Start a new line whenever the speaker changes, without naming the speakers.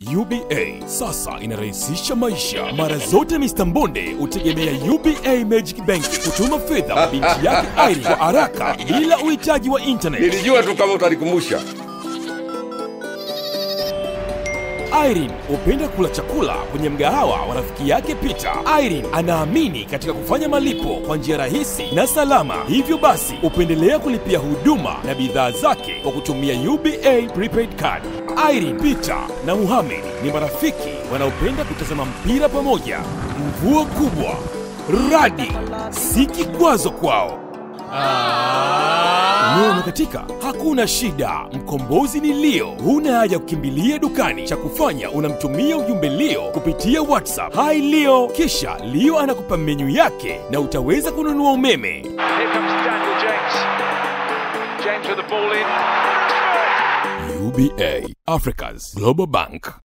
UBA sasa inarahisisha maisha. Mara zote Mr. Mbonde hutegemea UBA Magic Bank kutuma fedha kwa binti yake Irene kwa haraka bila uhitaji wa internet.
Nilijua tu kama utanikumbusha.
Irene hupenda kula chakula kwenye mgahawa wa rafiki yake Peter. Irene anaamini katika kufanya malipo kwa njia rahisi na salama, hivyo basi hupendelea kulipia huduma na bidhaa zake kwa kutumia UBA prepaid card. Irene, Peter na Muhammad ni marafiki wanaopenda kutazama mpira pamoja. Mvua kubwa, radi si kikwazo kwao. Umeme umekatika? Hakuna shida, mkombozi ni Leo. Huna haja kukimbilia dukani, cha kufanya unamtumia ujumbe Leo kupitia WhatsApp. Hi Leo, kisha Leo anakupa menyu yake na utaweza kununua umeme.
Here comes Daniel James. James with the ball in.
UBA, Africa's Global Bank.